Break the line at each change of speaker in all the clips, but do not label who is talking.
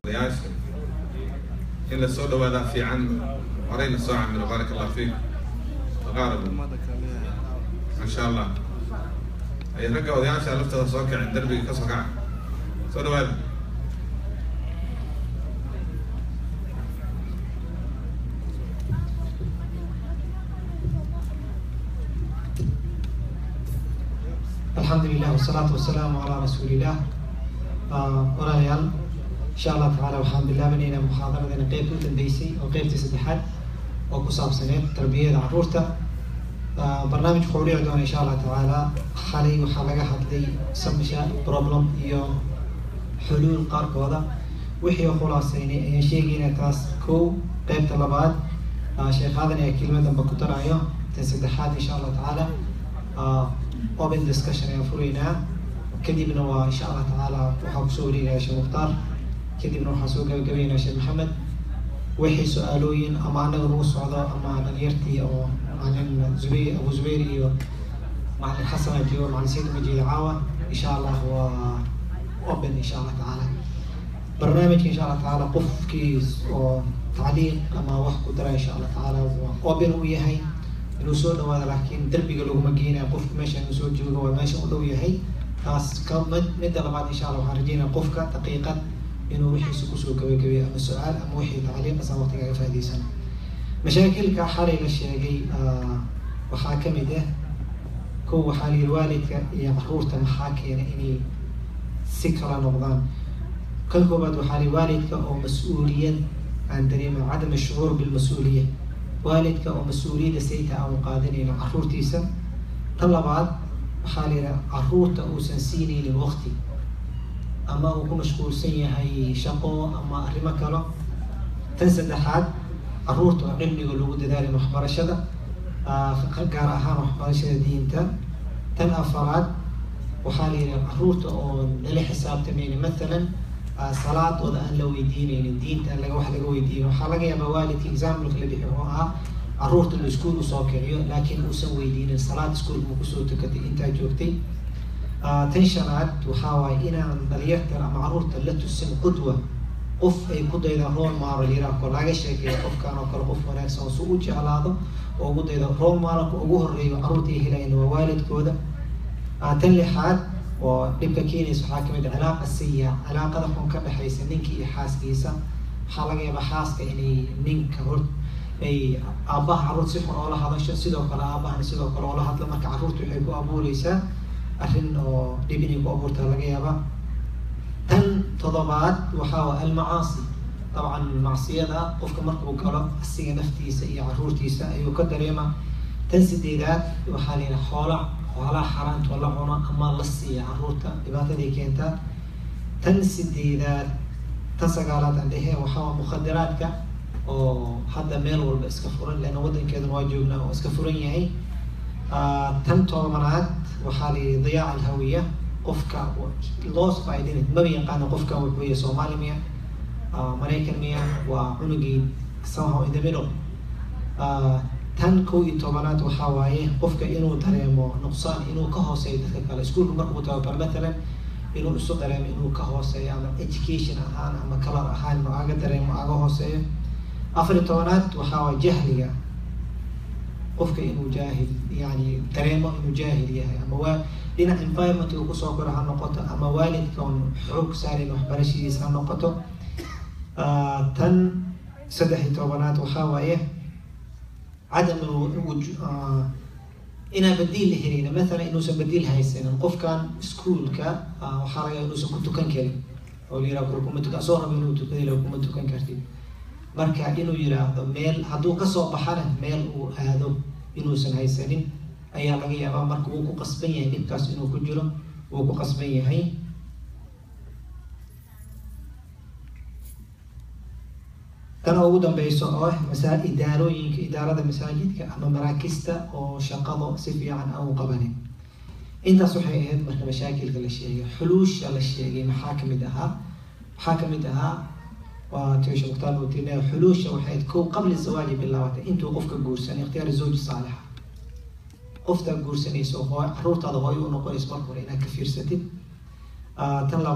odayaasha in la soo dhawaadaa fiican horeyna soo camilo baarak allah fiik taqaarabu insha allah ay ragga odayaasha laftooda soo kacin derbiga ka soo kaca soo dhawaada
alxamdu lilah wasalaatu wasalaamu calaa rasuulilah walaalayaal insha allah tacaala waxaan bilaabanaynaa muxaadaradeena qeybta u dambeysay oo qeybtii saddexaad oo ku saabsaneed tarbiyada carruurta barnaamijku wuxuu dhici doona insha allah tacaala xalay waxaa laga hadlay sabisha problem iyo xuluul qaarkooda wixii khulaasaynay ayaan sheegaynaa taas kow qeybta labaad sheekhadan ayaa kelima damba ku darayo tan saddexaad insha allah tacaala open discussion ayaan furaynaa kadibna waa insha allah tacaala waxaa kusoo wareegaya sheekh mukhtaar kadibna waxaa soo gabagabaynaya sheekh maxamed wixii su-aalooyin ama anaga nagu socdo ama dhalinyartii oo macalin zubayr abu zubayr iyo macalin xasan ajiyo macalin sayid majiid caawa insha allah waa open insha allah tacaala barnaamijka insha allah tacaala qofkii oo tacliiq ama wax ku dara insha allah tacaala waa open u yahay inuu soo dhawaado laakiin derbiga laguma geenaya qofka meesha inuu soo joogo waa meesha u dhow yahay taas ka mid midda labaad insha allah waxaan rajeynaya qofka daqiiqad inuu wixiisa kusoo gabagabeeyo ama su-aal ama wixii tacliiqasa waqtiga aga faaideysan mashaakilka xalay la sheegay waxaa kamid ah kow waxaa la yihi waalidka iyo caruurta maxaa keena inay si kala noqdaan kan koobaad waxaa la yihi waalidka oo mas-uuliyad aan dareema cadam ashucuur bilmas-uuliya waalidka oo mas-uuliyadda sayta aan qaadanayno caruurtiisa tan labaad waxaa la yidhaha caruurta uusan siinaynin waqti ama uu ku mashquulsan yahay shaqo ama arrimo kalo tan saddexaad caruurta oo cilmiga lagu dadaalin waxbarashada gaar ahaan waxbarashada diinta tan afaraad waxaa la yidhaha caruurta oo nala xisaabtamaynin mathalan salaadooda aan la weydiinaynin diinta aan laga wax laga weydiinin waxaa laga yaabaa waalidka exampleka la bixi oo ah caruurta la iskuol usoo kiciyo laakiin uusan weydiinin salaad iskuolka ma kusoo tukatay intaa joogtay tan shanaad waxaa waaye inaan dhalinyarta ama caruurta la tusin qudwa qof ay ku dayda role model yiraahko laga sheekeeyo qofkan oo kale qof wanaagsan oo si u jeclaado oo ugu dayda role modelka ugu horeeyo caruurta ay helayaan waa waalidkooda tan lixaad oo dhibka keenaysa waxaa kamid cilaaqa siya cilaaqada xun ka dhexaysa ninkii iyo xaaskiisa waxaa laga yaabaa xaaska inay ninka hor ay aabbaha caruurta si xun oola hadasho sidoo kale aabahana sidoo kale oola hadlo marka caruurta waxay ku abuureysaa arrin oo dhib inay ku abuurtaa laga yaabaa tan todobaad waxaa waa almacaasi dabcan macsiyada qofka markuu galo asiga naftiisa iyo caruurtiisa ayuu ka dareema tan sideedaad waxaa la yidhaha xoola xoolaha xaaraantoo la cuno ama la siiya caruurta dhibaataday keentaa tan sideedaad tan sagaalaad aan dhehe waxaa mukhadaraadka oo hadda meel walba iska furan leanna waddankeeduna waa joognaa oo iska furan yahay tan tobanaad waxaa la yihi diyaac alhawiya qofka lost by identity maba yaqaano qofkan wuxuu yahay soomaali miya maraykan miya waa cunugii somehow in the middle tan kow iyo tobanaad waxaa waaye qofka inuu dareemo nuqsaan inuu ka hooseeyo dadka kale iskuolka markuu tababar matalan inuu isu dareemo inuu ka hooseeyo ama education ahaan ama color ahaan inuu aga dareemo aga hooseeyo afar iyo tobanaad waxaa waaye jahliga qofka inuu jaahil yani dareemo inuu jaahil yahay ama waa dhinac environment uu kusoo koro ha noqoto ama waalidka on xoog saarin waxbarashadiisa ha noqoto tan saddex iyo tobanaad waxaa waaye cadam inaan badiil la helin mathalan inuusan badiil haysanin qofkan iskuolka waxaa laga inuusan ku tukan karin oo la yiraha kuma tukan soo raba inuu tukada la kuma tukan kartid marka inuu yiraahdo meel hadduu kasoo baxana meel uu aado inuusan haysanin ayaa laga yaabaa marka wuu ku qasban yahay dhibkaas inuu ku jiro wuu ku qasban yahay tan ugu dambeyso oo ah masaa idaarooyinka idaarada masaajidka ama maraakista oo shaqado si fiican aan u qabanin intaas waxay ahayd marka mashaakilka la sheegay xuluusha la sheegay maxaa kamid ahaa maxaa kamid ahaa waa tisha mukhtaar utina xuluusha waxay ahayd kow qabli zawaaji bilaabatay intuu qofka guursanay ikhtiyaar zawji saalixa qoftaa guursanaysa oo caruurtaada hooyo u noqonaysa marka hore inaad ka fiirsatid tan labaad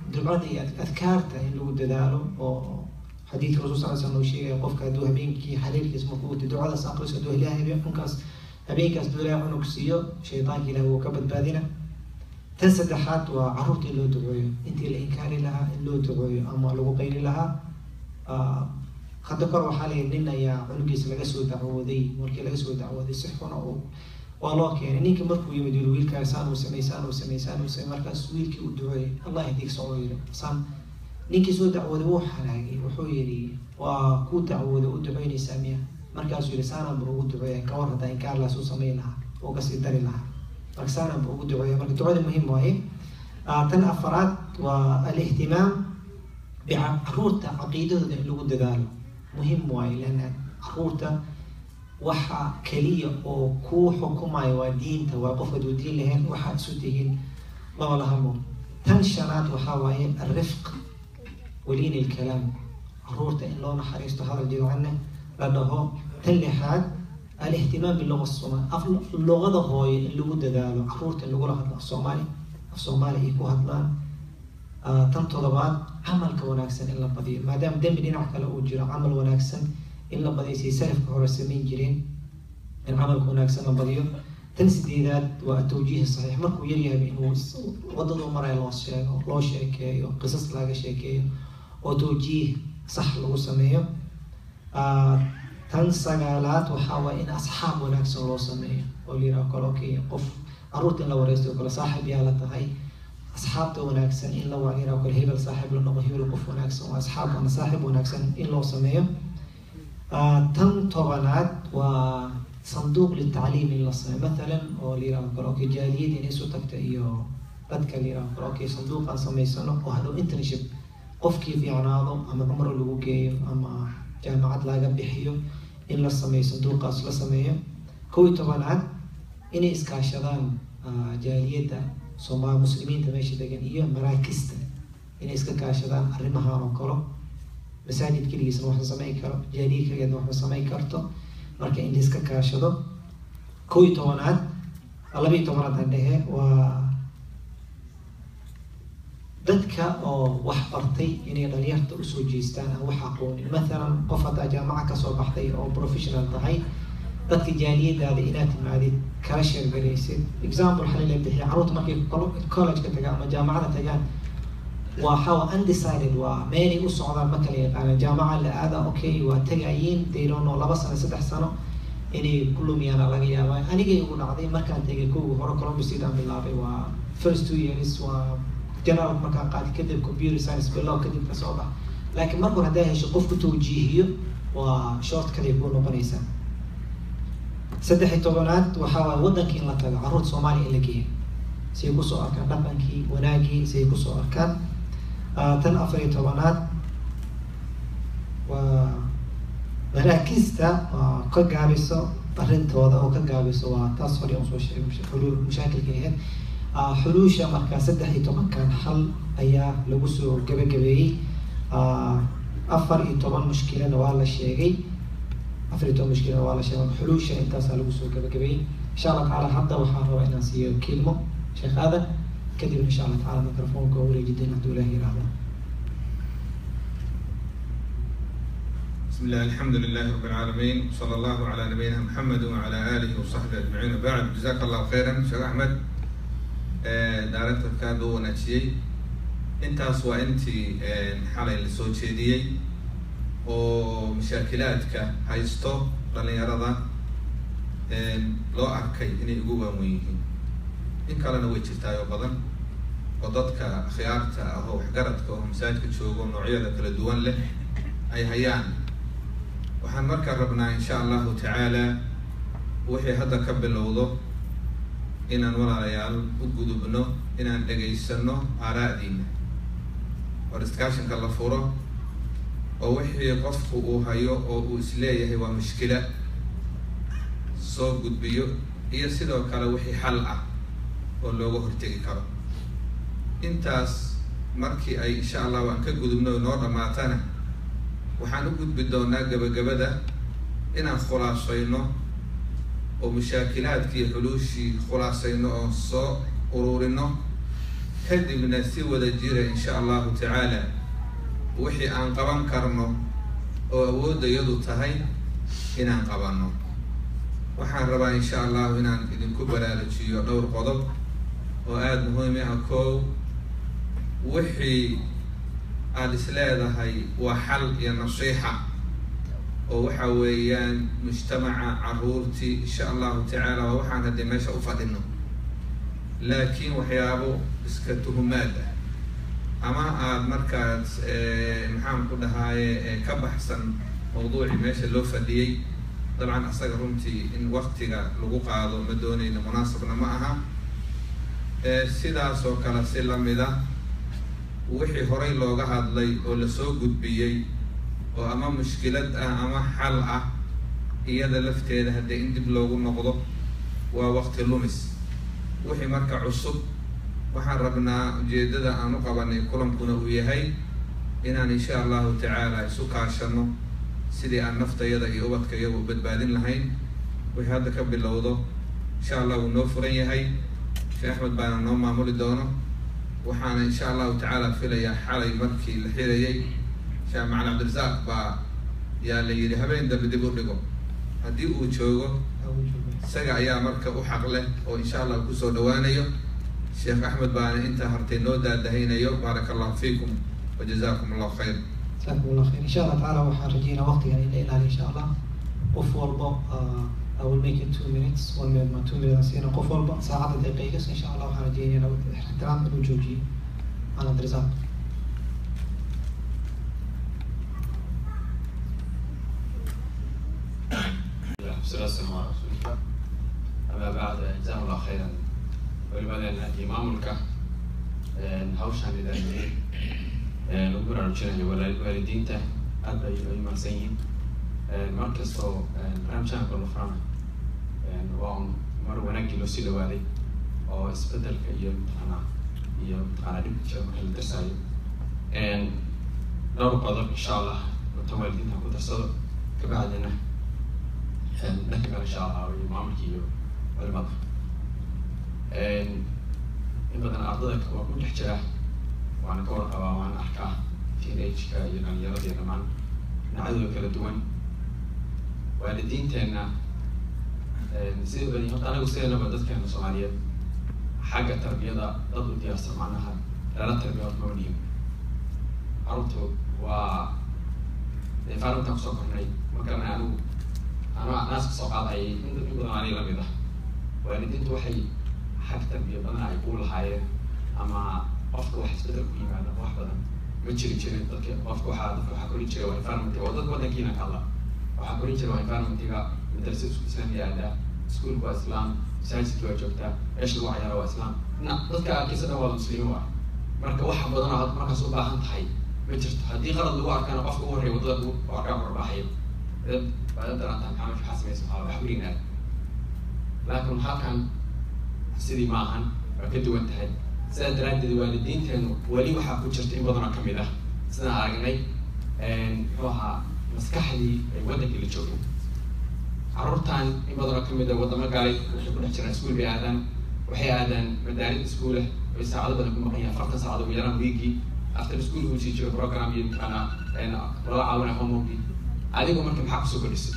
ducada iyo adkaarta in lagu dadaalo oo xadiidka rasul sal slam uu sheegaya qofka hadduu habeenkii xariirkiis markuu wato ducadaas aqriso hadduu ilahay habeen cunkaas habeenkaas hadduu ilahay cunug siiyo shaydaanka ilahi wuu ka badbaadina tan saddexaad waa caruurta in loo duceeyo intii la inkaari lahaa in loo duceeyo ama lagu qayli lahaa hadda kor waxaa layihi nin ayaa cunugiisa laga soo dacwooday markii laga soo dacwooday si xuna uu waa loo keenay ninka markuu yimid yiri wiilkaaga saan uu samey saan uu samey saan uu samey markaas wiilkii u duceeyay allah yahdiik soo yiri saan ninkii soo dacwooday wuu xanaagay wuxuu yidhi waa ku dacwooday u duceynaysaa miya markaasuu yidhi saanaan bur ugu duceeya kawar haddaa inkaarlaas u samayn lahaa oo kasii dari lahaa marka saanaan bur ugu duceeya marka ducada muhiim waaye tan afaraad waa alihtimaam bicaruurta caqiidadooda in lagu dadaalo muhiim waaye leanna caruurta waxa keliya oo kuu xukumayo waa diinta waa qof haduu diin lahayn waxaad isu tihiin laba lahamo tan shanaad waxaa waaye alrifq waliin ilkalaam caruurta in loo naxariisto hadal jilcanne la dhaho tan lixaad alihtimaam biluga somaal luqada hooyo in lagu dadaalo caruurta in lagula hadlo af soomaali af soomaali ay ku hadlaan tan todobaad camalka wanaagsan in la badiyo maadaama dembi dhinac kale uu jiro camal wanaagsan in la badiyo say salafka hore samayn jireen in camalka wanaagsan la badiyo tan sideedaad waa atawjiih saxiix markuu yaryahay inuu wadadu maraya loo sheego loo sheekeeyo qisas laga sheekeeyo oo tawjiih sax lagu sameeyo tan sagaalaad waxaa waaya in asxaab wanaagsan loo sameeyo oo la yiraha kale okay qof caruurta in la wareysto oo kale saaxib yaa la tahay asxaabta wanaagsan in la waayiraha kale hebel saaxib la noqo hebel qof wanaagsan waa asxaab ama saaxib wanaagsan in loo sameeyo tan tobanaad waa sanduuq litacliim in la sameeyo mathalan oo la yiraha kale okay jaaliyada in isu tagta iyo dadka la yiraha kale okay sanduuqaan samaysano oo hadhow internship qofkii fiicnaado ama cumro lagu geeyo ama jaamacad laga bixiyo in la sameeyo sanduuqaas la sameeyo kow iyo tobanaad inay iskaashadaan jaaliyadda sooma muslimiinta meesha degan iyo maraakista inay iska kaashadaan arrimahan oo kalo masaajid keligiisna wax la samayn karo jaaliya keligeedna wax la samayn karto marka in la iska kaashado kow iyo tobanaad laba iyo tobanaad aan dhehe waa dadka oo wax bartay inay dhalinyarta usoo jeestaan aan wax aqoonin mathalan qof haddaa jaamaca kasoo baxday oo professional tahay dadka jaaliyadaada inaad timaadid kala sheergaraysid example xali la bixiya carruurta markay college-ka tagaan ama jaamacada tagaan waa xawa undecided waa meelay u socdaan ma kala yaqaanaan jaamaca la aada okay waa tagayiin they don't know laba sano saddex sano inay ku lumiyaana laga yaabaa anigay ugu dhacday markaan tegay kowga hore columbus sidaan bilaabay waa first two years waa general markaa qaadi kadib computer science bilow kadib kasoo bax laakiin mar hore haddaa hesho qofku tawjiihiyo waa short kaliya kuu noqonaysaa saddex iyo tobanaad waxaa waay waddanka in la tago carruurta soomaaliya in la geeyo si ay kusoo arkaan dhaqankii wanaagii si ay kusoo arkaan tan afar iyo tobanaad waa maraakista waa ka gaabiso arrintooda oo ka gaabiso waa taas hore aan soo sheegay xuluul mashaakilka ahayd xuluusha markaa saddex iyo tobankan xal ayaa lagu soo gabagabeeyey afar iyo toban mushkilana waa la sheegay afar iyo toban mushkilana waa la sheegay xuluusha intaasaa lagu soo gabagabeeyey insha allah tacaala hadda waxaan rabaa inaan siiyo kilmo sheekh aadan kadib insha allah tacaala microfonka oo wareejideen hadduu ilaah yiraahdo
بسم الله الحمد لله رب العالمين وصلى الله على نبينا محمد وعلى آله وصحبه أجمعين وبعد جزاك الله خيرا شيخ أحمد daarantarkaada u wanaajiyey intaas waa intii xalay la soo jeediyey oo mashaakilaadka haysto dhalinyarada loo arkay inay ugu waawen yihiin in kalena way jirtaay oo badan oo dadka khiyaarta ah oo waxgaradka oo masaajidka joogo noocyada kala duwan leh ay hayaan waxaan markaa rabnaa insha allahu tacaala wixii hadda ka bilowdo inaan walaalayaal u gudubno inaan dhegaysano aaraa'diina oo discussionka la furo oo wixii qofku uu hayo oo uu isleeyahay waa mushkila soo gudbiyo iyo sidoo kale wixii xal ah oo looga hortegi karo intaas markii ay insha allah waan ka gudubno noo dhammaatana waxaan u gudbi doonaa gabagabada inaan khulaasayno oo mushaakilaadkii xuluushii khulaasayno oo soo ururino kadibna si wada jira insha allahu tacaala wixii aan qaban karno oo awoodda iyadu tahay inaan qabanno waxaan rabaa insha allahu inaan idinku baraarujiyo dhowr qodob oo aada muhiimi ah koow wixii aada is leedahay waa xal iyo nasiixa oo waxa weeyaan mujtamaca caruurtii insha allahu tacaala waa waxaan haddii meesha u fadhino laakiin waxyaabo iska tuhumaad ah ama aada markaas maxaan ku dhahaaye ka baxsan mawduucii meesha loo fadhiyey dabcan asaga runtii in waktiga lagu qaado ma doonayno munaasabna ma aha sidaas oo kale si lamid ah wixii horay looga hadlay oo lasoo gudbiyey oo ama mushkilad ah ama xal ah iyada lafteeda haddii in dib loogu noqdo waa wakti lumis wixii marka cusub waxaan rabnaa ujeedada aan u qabanay kulankuna uu yahay inaan insha allahu tacaala isu kaashano sidii aan naftayada iyo ubadka iyaga u badbaadin lahayn wixii hadda ka bilowdo insha allah wuu noo furan yahay sheekh axmed baana noo maamuli doono waxaana insha allahu tacaala filayaa xalay markii la xirayay sheekh macali cabdirasaaq baa yaa la yidhi habeen dambe dib u dhigo haddii uu joogo isaga ayaa marka u xaq leh oo insha allah kusoo dhawaanayo sheekh axmed baana intaa hartay noo daadahaynayo baaraka allahu fiikum wa jazakum allahu khayr
jazakum allah khayr insha allah tacaala waxaan rajeynaa waqtigan in la ilaaliyo insha allah qof walba I will make it two minutes one minute ma two minutes siina qof walba saacadda daqiiqas insha allah waxaan rajeynaya ixtiraam inuu joojiyo ana abdirasaaq
والصلاة والسلام على رسول الله أما بعد جزاهم الله خيرا walibadeena iyo maamulka hawshaan idaamiyey lagu baraarujinayo waalidiinta aad bay ay mahadsan yihiin mar kastoo barnaamijyahan kor la furana waa un mar wanaagii loo sii dhawaaday oo isbedelka iyo mataqaanaa iyo mataqaanaa dhibka jira marka la darsaayo dhowr qodob insha allah wata waalidiinta ku darsado kabacdina dhanka kale insha allah iyo maamulka iyo culimada in badan ardada waa ku dhex jira waana ka warqabaa waana arkaa teenage-ka iyo dhalinyarada iyo dhamaan dhinacyadooda kala duwan waalidiinteenna sida bani horta anagu sideenaba dadkeena soomaaliyeed xagga tarbiyada dad u diyaarsan macnaha lala tarbiya horta maba dhihin carruurtu waa dee faarintaan kusoo kornay markana anigu anaa naas kasoo qaadayay in in badan aniga lamid ah waalidiintu waxay xag tarbiya badan ay ku lahaayeen ama qofka wax isbedel ku yimaada wax badan ma jiri jirin dadka qofka waxaa dadka waxaa korin jira waa environment oo dadka wadankiina ka hadla waxaa korin jira waa environmentiga madrasada isku islaamiga aadaa iskuulka waa islaam masaajidka waa joogtaa meesha lagu cayaara waa islaam na dadka arkiisa dhan waa muslimiin waa marka wax badan oo aad markaas u baahan tahay ma jirto haddii qalad lagu arkana qofka ugu horreeya wadada lagu arkaa barbaaxayo baada darantaa maxaa meesha waxaa samaysa waxaa wax werignaa laakiin halkan sidii ma ahan waa ka duwan tahay sidaa daraaddeed waalidiinteenu weli waxaa ku jirta in badanoo kamid ah sidaan aragnay muxuu ahaa maskaxdii ay waddankii la joogin carruurtan in badanoo kamid ah waddamo galay waxay ku dhex jiraan iskuul bay aadaan waxay aadaan madaarid iskuulah ay saacado badan ku maqan yahay afartan saacado ugu yaraan wiigii after school uu sii jiro program iyo mataqaanaa lala caawinaya homeworkii adigu marka maxaa kusoo kordhisay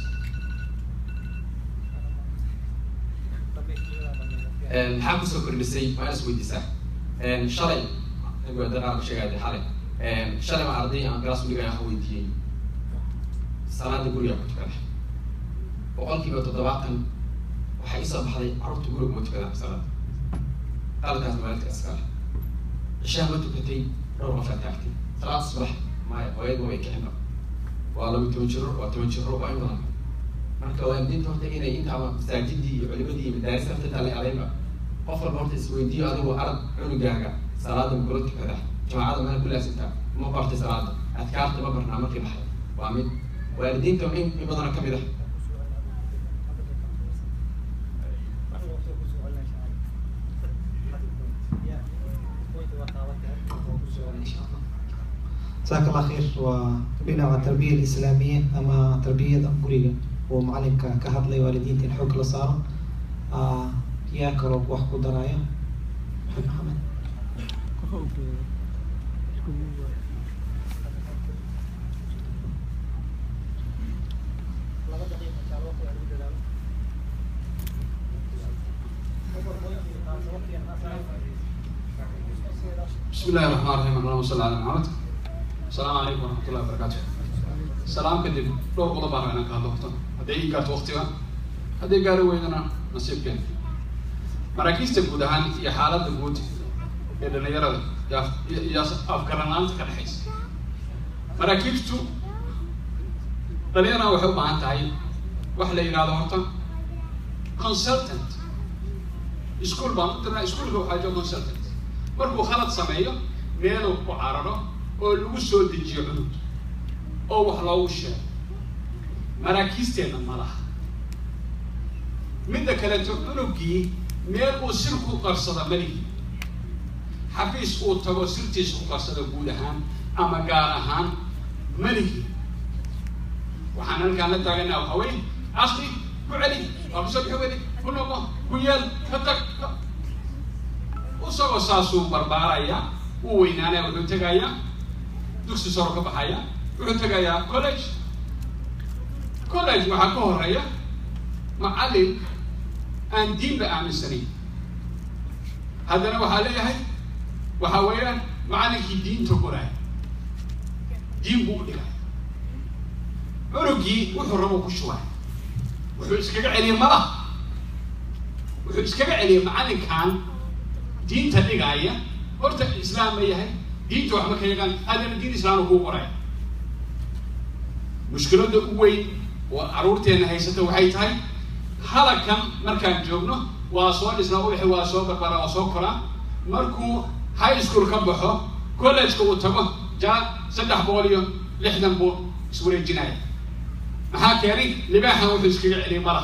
maxaa kusoo kordhisay waa is weydiisaa shalay daqaar sheegaya xalay shalay ma arday aan galaas uligaya wax weydiiyey salaada guriga ku tukada boqolkiiba toddobaatan waxay isoo baxday carruurta guriga ma tukadaan salaada qaladkaas maalidka iskale cishaha ma tukatay dhowr qofaa taagtay salaada subax maya hooyadba way kicinba waa laba toban jiro waa toban jiro waa in badan marka waalidiinta horta inay intaaba masaajidii iyo culimadii iyo madaarista horta la aleynba qof walba horta isweydiiyo adigu arag cunugaaga salaada makula tukada jamaacada mana ku laasintaa ma bartay salaada adkaarta ma barnaa markii baxay waa mid waalidiinta in in badana kamid ah
jazaak allah khayr waa dhinaca tarbiya alislaamiya ama tarbiyada guriga uu macalinka ka hadlay waalidiinta in xoog la saaro yaa kaloo wax ku daraayo maxamed maxamed
بسم الله الرحمن الرحيم اللهم صل على محمد السلام عليكم ورحمة الله وبركاته سلام كدب لو قضى بارا أنا كهذا وقتا هذا إيه كارت وقتها هذا قالوا ويدنا نصيب كان مراكز تقول هان يا حالة تقول يا دنا يرى يا يا أفكارنا أنت كالحيس مراكز تو دلينا وحب عن تعيين وحلا ينادى وقتا consultant iskuul baan u dirnaa iskuulka waxaa jooga consultant markuu khalad sameeyo meeluu ku cararo oo lagu soo dejiyo cunug oo wax loogu sheego maraakiisteenna ma laha midda kaleeto cunugii meel uu sir ku qarsada malihi xafiis uu tago sirtiisa ku qarsada guud ahaan ama gaar ahaan malihi waxaan halkaan la taaganaa waxaa weye asli ku celi waa kusoo bixi weli ku noqo ku yeel ka tag isagoo saasuu barbaaraya uu weynaanaya wuxuu tegayaa dugsi saro ka baxaya wuxuu tegayaa college college waxaa ka horeeya macallin aan diinba aaminsanayn haddana waxaa leeyahay waxaa weeyaan macallinkii diinta qoraay diin buu u dhigay cunugii wuxuu rabo ku shubay wuxuu iskaga celiyey mala wuxuu iskaga celiyey macallinkan diinta dhigaaya horta islaam ma yahay diinta waxba ka yagaan haddana diin islaamka kuu qoray mushkiladda u weyn oo carruurteenna haysata waxay tahay halagkan markaan joogno waa soo dhisnaa ubaxi waa soo barbara waa soo koraa markuu high school ka baxo collegeka uu tago jaa saddex boqol iyo lixdan buu iswareejinaya maxaa keenay libaaxan wuxuu iskaga celiyay mala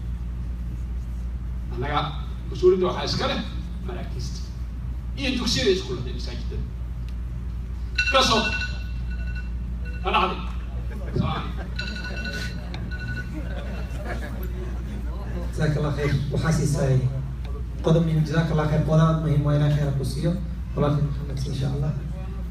annaga mas-uuliyadda waxaa iska leh maraakiista iyo dugsiyada iskuullada masaajidada kasoo ka dhacday
جزاك الله خير وحاسس قدم من جزاك الله خير قدام مهم وإلى خير كوسيو ولكن محمد إن شاء الله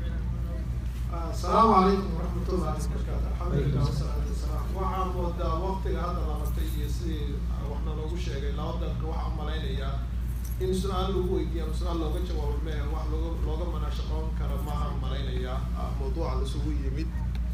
السلام عليكم ورحمة الله وبركاته الحمد لله والصلاة والسلام waxaan moodaa waqtiga hadda labatay iyo sidii waxna loogu sheegay laba dalka waxaan malaynayaa in su-aal lagu weydiiyo ama su-aal looga jawaabo mee wax looga looga manaashaqoon kara maaha malaynayaa mawduuca lasugu yimid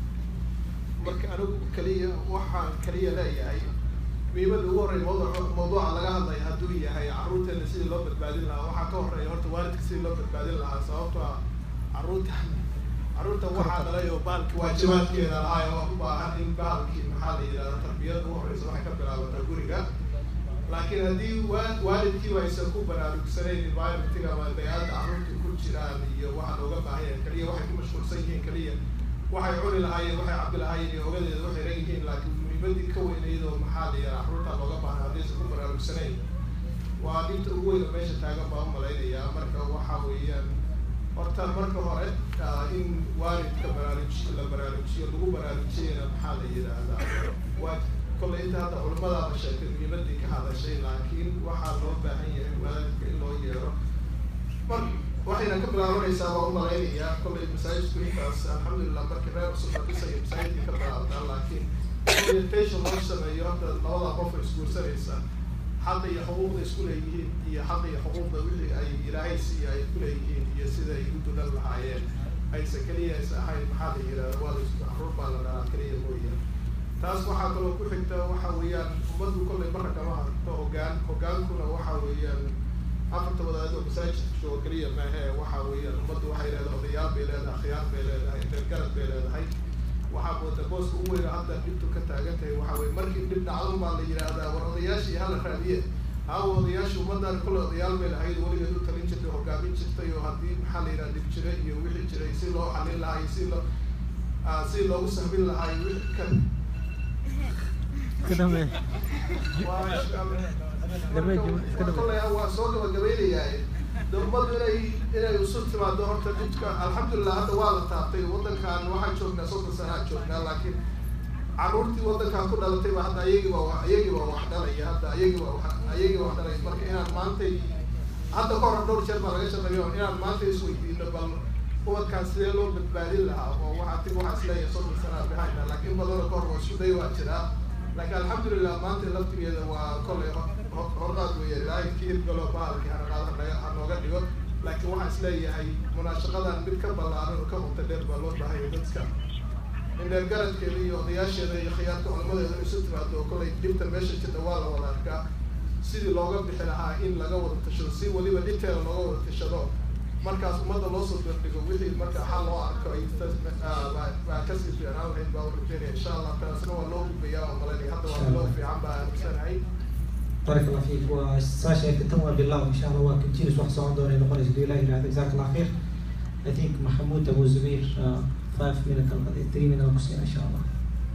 marka anigu kaliya waxaan kaliya leeyahay muhiimada ugu horreya mawduuca mawduuca laga hadlaya hadduu yahay carruurteena sidii loo badbaadin lahaa waxaa ka horreeya horta waalidka sidii loo badbaadin lahaa sababtoo ah carruurta carruurta waxaa dhalay oo baalki waajibaadkeeda lahaa oo u baahan in baalkii maxaa la yidhahda tarbiyada ugu horreysa waxay ka bilaabataa guriga laakiin haddii wa- waalidkiiba aysan ku baraarugsanayn environmentiga ama bay-aadda carruurta ku jiraan iyo waxa looga baahan yahay kaliya waxay ku mashquulsan yihiin kaliya waxay cuni lahaayeen waxay cabbi lahaayeen iyo ogadeeda waxay ran yihiin laakiin muhiimadii ka weynayd oo maxaa la yidhahda carruurta looga baahan haddaysan ku baraarugsanayn waa dhibta ugu weyn oo meesha taagan baa u malaynayaa marka waxa weeyaan horta marka hore ah, in waalidka baraarujiyo la baraarujiyo lagu baraarujiyana maxaa la yidhaahdaa waa kolley inta hadda culimadaaba sheegtay muhiimadii ka hadashay laakiin waxaa loo baahan yahay waalidka in loo yeero mar waxayna ka bilaabanaysaa waa u malaynayaa kolley masaajidku intaas alxamdulilah markii reer cusub la dhisayo masaajidka ka bilaabataa laakiin orientation loo sameeyo hadda labada qof oo isguursanaysa xaqa iyo xuquuqda isku leeyihiin iyo xaqa iyo xuquuqda wixii ay ilaahay siiya ay ku leeyihiin iyo sida ay u dulan lahaayeen aysa keliya aysa ahayn maxaa la yidhahda waa la isku carruur baa la dhahaa keliya mooyaan taas waxaa kaloo ku xigta waxa weeyaan ummaddu kollay marra kama hadto hoggaan hoggaankuna waxa weeyaan afarta wadaadoo masaajidka jooga keliya maahe waxa weeyaan ummaddu waxay leedahay odayaal bay leedahay akhyaar bay leedahay reergarad bay leedahay waxaa mooda booska ugu weyn oo hadda dhibtu ka taagan tahay waxa weye markii dhib dhacdan baa la yidhaahdaa war odayaashii hala raadiye haawa odayaashii ummaddan kole odayaal bay lahayd weligeed u talin jirtay hogaamin jirtay oo haddii maxaa la yidhaha dhib jira iyo wixii jiray si loo xalin lahaa iyo si loo ah, si loogu sahmin lahaa iyo wixii kan kolay waa soo gabagabaynayaa de ummaddu inay inay isu timaado horta dhibka alxamdulilah hadda waa la taabtay waddankan waxaan joognaa soddon sanaa joognaa laakiin carruurtii waddankan ku dhalatay ba hadda ayagii baa wa- ayagii baa wax dhalaya hadda ayagii baa wax ayagii baa wax dhalaya marka inaan maantay hadda ka hor dhowr jeer baa laga shaqeeyo inaan maanta isweydiino bal ubadkaan sidee loo badbaadin lahaa oo waxaa tig waxaa isleeyahay soddon sana behind laakiin badana ka hor waa isku day waa jiraa laakiin alxamdulilah maanta laftigeeda waa kollay horqaad weeye ilaahay ki hirgalo bahalkii hanaqaad hanooga dhigo laakiin waxaan isleeyahay munaashaqadan mid ka ballaaran oo ka qunta dheer baa loo baahaya dadka indheer garadkeeda iyo odayaasheeda iyo khiyaarka culamadeeda isu timaado oo kollay dhibta meesha jirta waa la wada arkaa sidii looga bixi lahaa in laga wada tashado si weliba dhinteeda looga wada tashado markaas ummadda loo soo dardhigo wixii marka xal loo arko ay baa kasii fiicnaan lahayd baa u rajeynaya insha allah taasna waa loo gudbayaa oo malanaya hadda waa loo fiican baa aaminsanahay
بارك الله فيك وساشا كتم بالله ان شاء الله وكنتير واحد صعود دوري نقول جزاك الله خير جزاك الله خير I think محمود ابو زبير 5 minutes 3 minutes ان شاء الله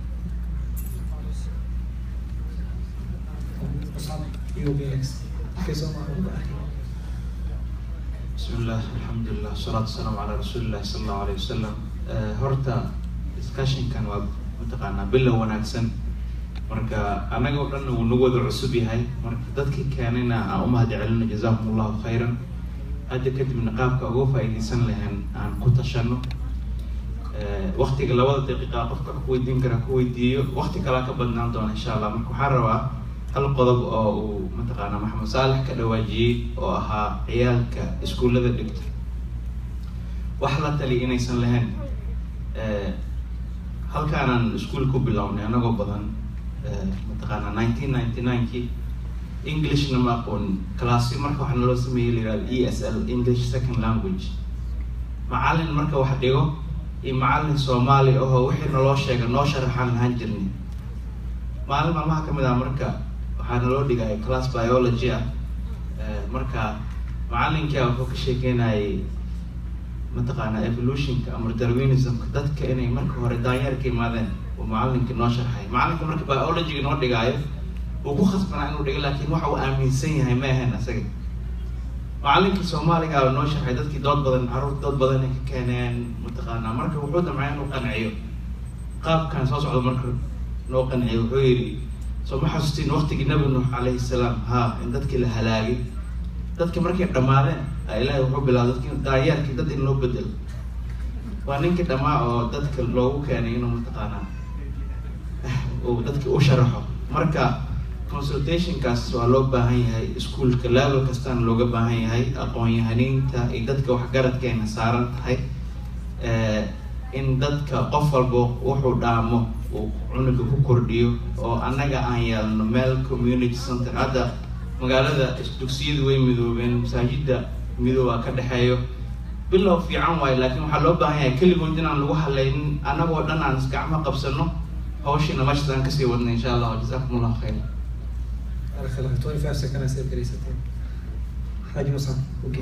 You will be next. Okay, so
بسم الله الحمد لله والصلاة والسلام على رسول الله صلى الله عليه وسلم horta discussionkan waa mataqaanaa bilow wanaagsan marka anaga oo dhan uu nagu wada cusub yahay marka dadkii keenayna aan u mahad celino jazakum allahu khayran hadda kadibna qaabka uga faa'iidaysan lahayn aan ku tashano waktiga labada daqiiqa qofka wax ku weydiin kara ku weydiiyo wakti kalaa ka badnaan doona insha allah marka waxaan rabaa hal qodob oo uu mataqaanaa maxamed saalex ka dhawaajiyey oo ahaa ciyaalka iskuullada dhigta wax la tali inaysan lahayn halkaanaan iskuol ku bilownay anagoo badan mataqaanaa nineteen ninety ninekii englishna ma aqoonin classyo marka waxaa naloo sameeyey la yihahdo e s l english second language macallin marka wax dhigo iyo macallin soomaali ahoo wixii naloo sheega noo sharaxaan lahaan jirnay maalin maalmaha kamid ah marka waxaa naloo dhigaya class biology ah marka macallinkia wuxuu ka sheekeynayay mataqaanaa evolutionka ama darwinismka dadka inay marka hore daanyeer ka imaadeen uu macallinka noo sharxay macallinka marka biologyga noo dhigaayo uu ku khasbanaa inuu dhigo laakiin waxa uu aaminsan yahay ma ahayn asaga macallinkii soomaaliga noo sharxay dadkii dood badan carruur dood badan ay ka keeneen mataqaanaa marka wuxuu damcay inuu qanciyo qaabkan soo socda marka noo qanciyo wuxuu yidhi soo ma xasuustiin waqtigii nabi nuux calayhi salaam ha in dadkii la halaagay dadki markay dhammaadeen ilaahay wuxuu bilaabay dadki daayeerkii dad in loo bedelo waa ninkii dhammaa oo dadka loogu keenay inuu mataqaanaa uu dadki u sharaxo marka consultationkaas waa loo baahan yahay iskuolka level kastana looga baahan yahay aqoon-yahaniinta iyo dadka waxgaradkeena saaran tahay in dadka qof walba wuxuu dhaamo uu cunuga ku kordhiyo oo annaga aan yeelno meel community center hadda magaalada dugsiyadu way midoobeen masaajida midooba ka dhexeeyo bilow fiican waayo laakiin waxaa loo baahan yahay keligood inaan lagu halaynin annagoo dhan aan isgacmo qabsano hawshiina meeshaas aan kasii wadna insha allah jazakum allahu khayr
بارك الله فيك 25 seconds سير كريستين حاج مصعب اوكي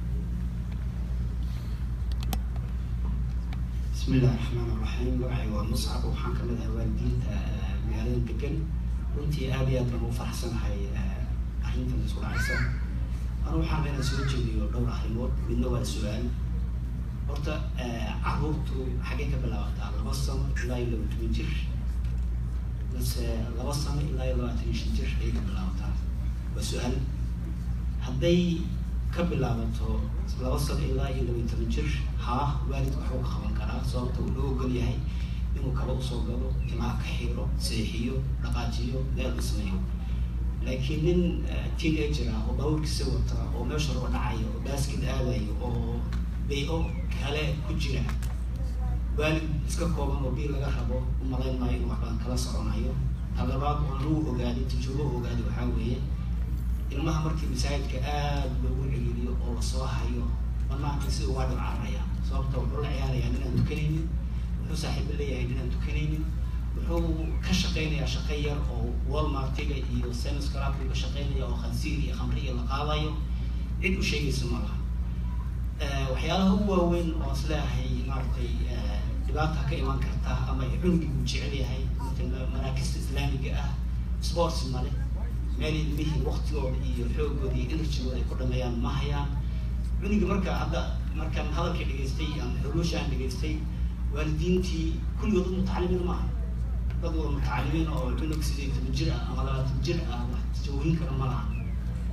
بسم الله الرحمن الرحيم waxay waa muscab waxaan ka mid ahay waalidiinta magaalada degan runtii aad iyo aad baan u faraxsanahay arrintan isku dhacaysa anu waxaan inaan soo jeediyo dhowr arrimood midna waa su-aal horta caruurtu xaggee ka bilaabataa laba sano ilaa iyo laba toban jir base laba sano ilaa iyo labaatan iyo shan jir ayay ka bilaabataa waa su-aal hadday ka bilaabato laba sano ilaa iyo laba iyo toban jir haa waalidku waxuu ka qaban karaa sababta uu loo ogol yahay inuu kaba usoo galo timaha ka xiro seexiyo dhaqaajiyo meel u sameeyo laakiin nin teenager ah oo baaburkiisa wata oo meesha roo dhacayo oo baaskid aadayo oo bay-o kale ku jira waalid iska kooban oo bii laga rabo umalayn maayo inuu waxbaan kala soconayo talabaad oo lagu ogaaday tajuubo ogaaday waxaa weeye ilmaha markii masaajidka aad loogu celiiriyo oo lasoo hayo banaanka si uga dhibcaraya sababta wuxuu la ciyaarayaa ninaan tukanaynin wuxuu saaxiibo leeyahay ninaan tukanaynin wuxuu ka shaqaynayaa shaqo yar oo walmartiga iyo senis clubka ka shaqaynaya oo khansiir iyo khamri iyo la qaadayo cid u sheegaysa ma laha waxyaalaha ugu waaweyn oo is leeyahay maaragtay dhibaata ka iman karta ama cunugii uu jecel yahay maraakista islaamiga ah sports male meel ilmihii waktigooda iyo xoogooda iyo energygooda ay ku dhameeyaan ma hayaan cunugii marka hadda markaan hadalkii dhegaystay ama xuruushaan dhegaystay waalidiintii kulligood mutacalimiin maaha dad wada mutacalimiin oo cunug sidii toban jir ah ama labaatan jir ah wax jawooyin kara ma laha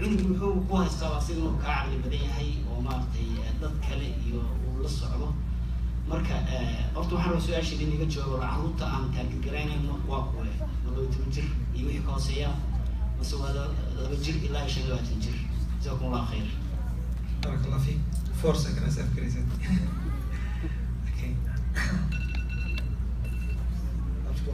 cunug muxuu ku haystaa asiga inuu kaa caqli badan yahay oo maaragtay eh, dad kale iyo uu la socdo marka eh, horta waxaan rabaa su-aasha in iga joogo caruurta aan taargetgaraynayno waa kuwe ma laba toban jir iyo wixii ka hooseeya mase waa la- laba jir ilaa shan iyo labaatan jir jazakum allah khayr
بارك الله فيك فور سكند اسف كريزن اوكي اشكر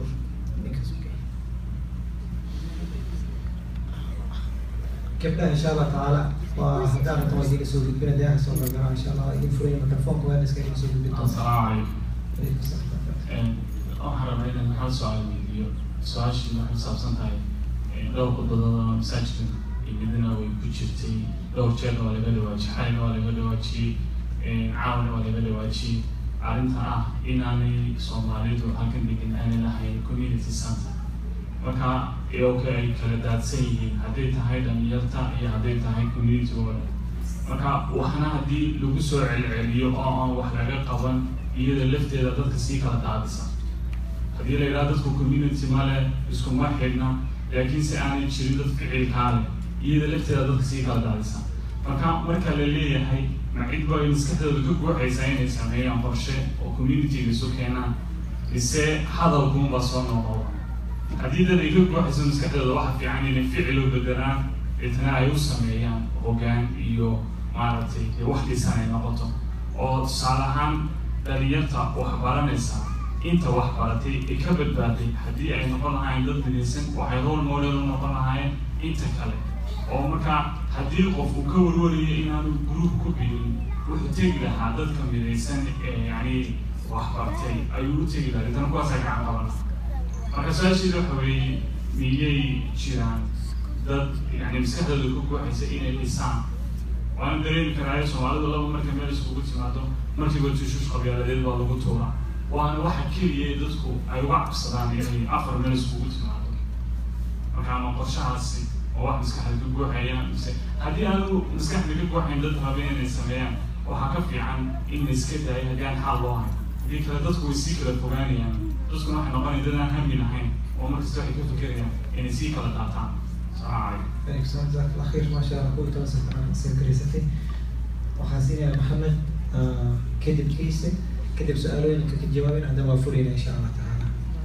gabdhaha insha allah tacaala waa haddaan rabto waa idiga soo gudbina deeha soo gargaraa insha allah idin furaya mikrofoonka waa iska idiga soo gudbin doonta
asalaamu
Alaykum
calaykum
salaam.
waxaan rabaa inaan hal su-aal weydiiyo su-aashii waxay ku saabsan tahay dhowr khudbadood oo masaajidka imidina way ku jirtay dhowr jeerna waa laga dhawaajiyey xalina waa laga dhawaajiyey caawina waa laga dhawaajiyey arrinta ah inaanay soomaalidu halkan degan aanay lahayn community center marka iyagoo ay kala daadsan yihiin hadday tahay dhalinyarta iyo hadday tahay communitygooda marka waxna haddii lagu soo celceliyo oo aan wax laga qaban iyada lafteeda dadka sii kala daadisa haddii la yidhaha dadku community male iskuma xidhna laakiin se aanay jirin dad ficilkaa leh iyada lafteeda dadka sii kala daadisa marka marka la leeyahay ma cid ba ay maskaxdooda ka guuxaysaa inay sameeyaan qorshe oo communityga isu keenaan mise hadalkuunbaa soo noqoba haddii dad ay ka guuxayso maskaxdooda waxa fiican inay ficil u bedelaan deetana ay u sameeyaan hoggaan iyo maaragtay dee wax dhisan ay noqoto oo tusaale ahaan dhalinyarta wax baranaysa inta wax baratay ay ka badbaaday haddii ay noqon lahaayeen dad midaysan waxay role model u noqon lahaayeen inta kale oo marka haddii qof uu ka warwarayo inaanu group ku biirin wuxuu tegi lahaa dadka midaysan ee yani wax bartay ayuu u tegi lahaa deetana kuwaasaa gacan qabana marka su-aasheeda waxa weeye miyay jiraan dad yani maskaxdooda ku guuxaysa inay dhisaan waana dareemi karaayo soomaalidu laba marka meel iskugu timaado markiiba tushuush qabyaaladeed baa lagu tuuraa waana waxa keliya ee dadku ay uga cabsadaan inay afar meel iskugu timaado marka ama qorshahaasi oo wax maskaxda ka guuxayaan mise haddii aanu maskaxda ka guuxayn dad raba inay sameeyaan waxaa ka fiican in la iska daayo haddii aan xaal loo hayn haddii kale dadku way sii kala fogaanayaan dadkuna waxay noqonaya dad aan hami lahayn oo markasta waxay ka fekerayaan inay sii kala daataan salaamu calaykum
عليكم السلام جزاك الله خير ما شاء الله كوي توصل عن سير كريستي وحاسين يا محمد آه كذب كيسة كذب سؤالين كذب جوابين عندما فرينا إن شاء الله تعالى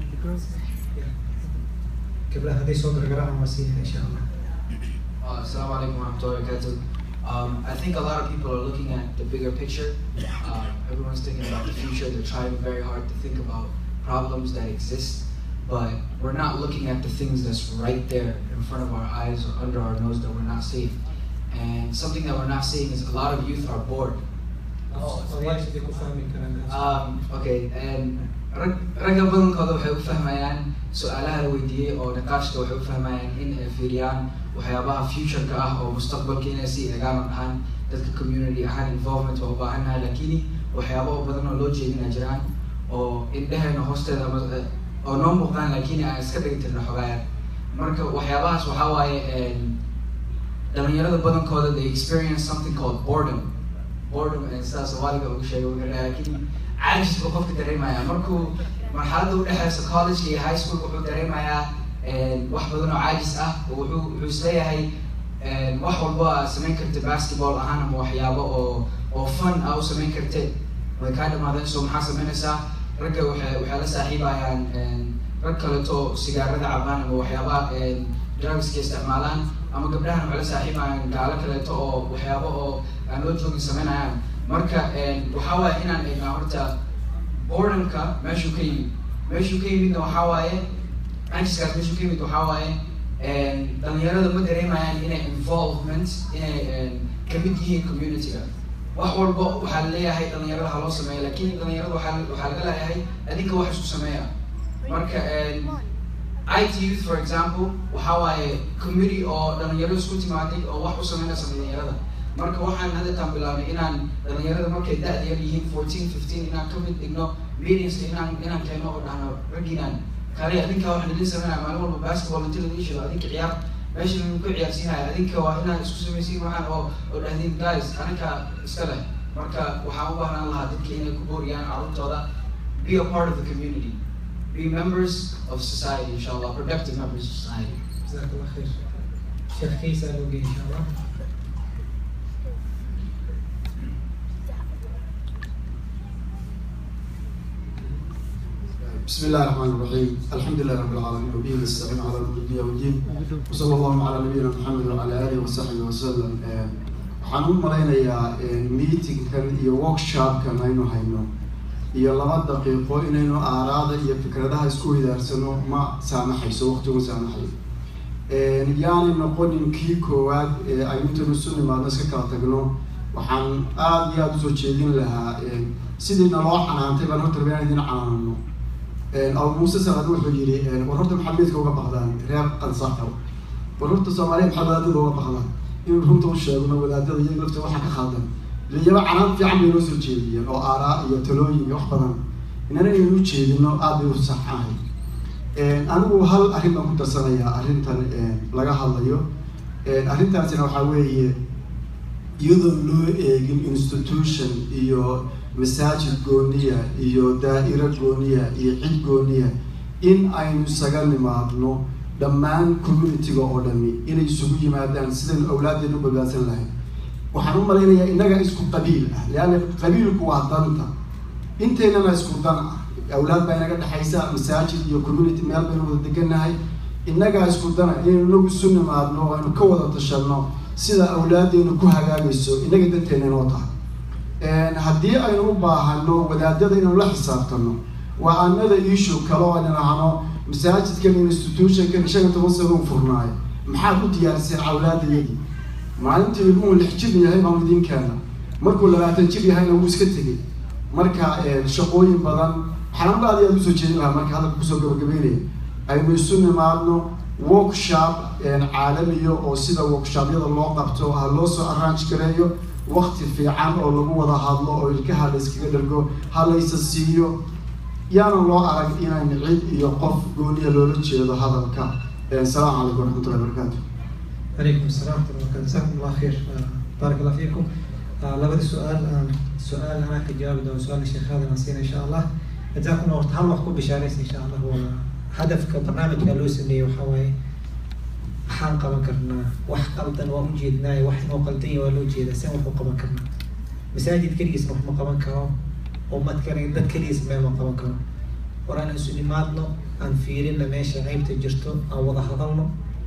قبل هذه صوت القراءة وسيلة إن شاء الله
Uh, Assalamu alaikum wa rahmatullahi wa barakatuh. Um, I think a lot of people are looking at the bigger picture. Uh, everyone's thinking about the future. They're trying very hard to think about problems that exist, but we're not looking at the things that's right there in front of our eyes or under our nose that we're not seeing. And something that we're not seeing is a lot of youth are bored.
الله يشفيك وفهمك كلام
Um, okay, and rag ragga badankooda waxay u fahmayaan su-aalaha la weydiiyey oo niqaashka waxay u fahmayaan in ay fiiriyaan waxyaabaha future-ka ah oo mustaqbalka inay sii egaan oo dhahaan dadka community ahaan involvement waa u baahannahay laakiin waxyaabo oo badan oo loo jeedina jiraan oo indheheena hoosteeda ama eh, oo noo muuqdaan laakiin aan iska dhigi tirna xogaayar marka waxyaabahaas waxaa waaye em, dhalinyarada badankooda they experience something called boredom boredom ee sidaa soomaaliga ugu sheegay wuxuu dhahay laakiin caajis buu qofka dareemaya markuu marxaladda udhexeysa college iyo high school wuxuu dareemayaa wax badan oo caajis ah oo wuxuu wuxuu isleeyahay wax walba aad samayn karta basketball ahaan ama waxyaabo oo oo fun ah u samayn kartee way kaa dhamaadeen so maxaa samaynaysaa ragga waxay waxay la saaxiibayaan rag kaleto sigaarada cabaan ama waxyaabaha drugska isticmaalaan ama gabdhahan waxay la saaxiibayaan gaalo kaleeto oo waxyaabo oo aan loo joogin samaynayaan marka waxaa waaye inaan eegnaa horta boredomka meeshuu ka yimid meeshuu ka yimidna waxaa waaye cajiskaas meeshuu ka yimid waxaa waaye dhalinyarada ma dareemayaan inay involvement inay kamid yihiin communityga wax walba waxaa laleeyahay dhalinyarada ha loo sameeya lakin dhalinyarada waxaa waxaa laga leeyahay adinka wax isku sameeya marka IT youth for example waxaa waaye committee oo dhalinyaro isku timaaday oo wax u sameynaysa dhalinyarada marka waxaan haddeetaan bilaabnay inaan dhalinyarada markay da-da yar yihiin fourteen fifteen inaan ka mid dhigno meetingska inaan inaan keeno oo dhahno raggiinaan kale adinka waxaan idin sameynaya maalin walba basketball inta laga shido adinka ciyaar meesha lagu ku ciyaarsiinaya adinka waa inaad isku samaysiin waxaan oo oo dhahdin guys aninka iska leh marka waxaan u baahnaan lahaa dadka inay ku booriyaan carruurtooda be a part of the community be members of society inshallah productive members of society
جزاك الله خير sheekh kaysa loo geey insha allah
بسم الله الرحمن الرحيم الحمد لله رب العالمين وبه نستعين على امر الدنيا والدين وصلى الله على نبينا محمد وعلى اله وصحبه وسلم waxaan u malaynayaa meetingkan iyo workshopkan aynu hayno iyo laba daqiiqo inaynu aaraada iyo fikradaha isku widaarsano ma saamaxayso waqtigu saamaxayo yaanay noqonin kii koowaad ee aynu intaynu isu nimaadno iska kala tagno waxaan aada iyo aada usoo jeedin lahaa sidii naloo canaantay baan horta rabaa inaan idin canaanano abu muuse salaad wuxuu yidhi war horta maxaad meedka uga baqdaan reer qansaxo war horta soomaaliya maxaad wadaadada uga baqdaan inuu runta u sheegno wadaadada iyaga lafta waxa ka khaldan iyaba canaan fiican bay noo soo jeediyeen oo aaraa iyo talooyin iyo wax badan inana inaynu u jeedino aada bay u sax ahay anigu hal arrin baan ku darsanayaa arrintan laga hadlayo arrintaasina waxaa weeye iyadoo loo eegin institution iyo masaajid gooniya iyo daa'iro gooniya iyo cid gooniya in aynu isaga nimaadno dhammaan communitiga oo dhami inay isugu yimaadaan sidaynu awlaaddeenu badbaadsan lahayn waxaan u malaynayaa innaga isku qabiil ah leanna qabiilku waa danta inteynana isku dan ah awlaad baa inaga dhexaysa masaajid iyo community meel baynu wada degannahay innagaa isku dana inaynu inagu isu nimaadno oo aynu ka wada tashanno sida awlaaddeenu ku hagaagayso innaga danteena inoo tahay haddii aynu u baahano wadaadada inaynu la xisaabtano waa anada issue kale oo aynu nahno masaajidkan institutionkan shan iyo toban sano u furnaayo maxaad u diyaariseen awlaadayadii maalintii ilmuhu lix jir yahay baan idin keena markuu labaatan jir yahayna wuu iska tegay marka shaqooyin badan waxaan aad iyo aad usoo jeedin lahaa marka hadalka kusoo gabagabeynaya aynu isu nimaadno workshop caalamiya oo sida workshopyada loo qabto ha loo soo arrange gareeyo wakti fiican oo lagu wada hadlo oo ilkaha la iskaga dhargo ha laysa siiyo yaana loo arag inaan cid iyo qof gooniya loola jeedo hadalka asalaamu calaykum waraxmatullahi wabarakaatu
عليكم السلام ورحمة الله وبركاته جزاكم الله خير آه، بارك الله فيكم آه، لابد سؤال آه، سؤال أنا كجواب ده سؤال الشيخ هذا نسينا إن شاء الله جزاكم الله خير هل وحكم بشاريس إن شاء الله هو هدف كبرنامج قالوا سمي وحواي حان قبل كرنا وح قلتن ومجيدنا وح وقلتي ولو جيد سين وح قبل كرنا مساجد كريس وح قبل كرام أمة كريم دد كريس ما ما قبل كرام ورانا سوني مادنا أن فيرنا ماشي عيب تجرتو أو وضح ظلنا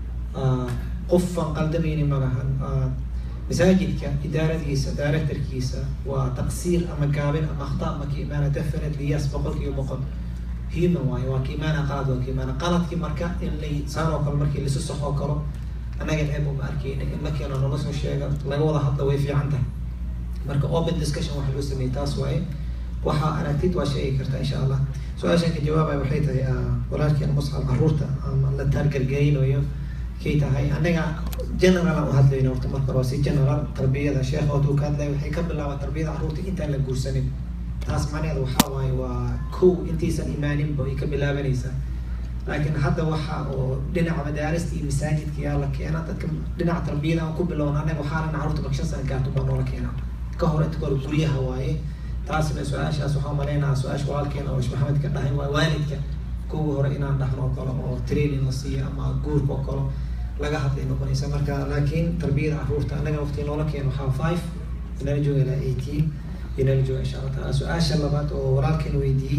آه qofaan qaldamayni malahan masaajidka idaaradiisa directorkiisa waa taqsiir ama gaabin ama akhta ama ka imaana definitely yes boqolkiiba boqol human waayo waa ka imaana qalad waa ka imaana qaladkii marka in lay saan oo kale markii lasu saxoo kalo annaga ceeb uma arkeyna in la keeno nala soo sheega laga wada hadla way fiican tahay marka open discussion waxa loo sameeyey taas waaye waxa aragtid waa sheegi kartaa insha allah su-aashan ka jawaabaya waxay tahay walaalkeena muscab caruurta ama la taargargaraynayo kay tahay anaga general aan u hadlayno horta marka hore si general tarbiyada sheekh oo ka hadlay waxay ka bilaabaa tarbiyada carruurta intaan la guursanin taas macnaheedu waxaa waaye waa kow intaysan imaaninba ay ka bilaabanaysaa laakiin hadda waxa oo dhinaca madaarista iyo masaajidka yaa la keena dadka dhinaca tarbiyada aan ku bilowna anaga waxaanan carruurta marka shan sana gaarto baa noola keena ka hor inta kore guryaha waaye taasna su-aashaas waxaa malaynaha su-aasha walaalkeena oo sheekh maxamed ka dhahay waa waalidka kuwii hore inaan dhahno oo kale oo training la siiyo ama guurka oo kale laga hadlay noqonaysa marka laakiin tarbiyada carruurta anaga waqti noola keeno waxaa five inala jooga ilaa eighteen inala jooga insha allah taala su-aasha labaad oo walaalkeen weydiiyey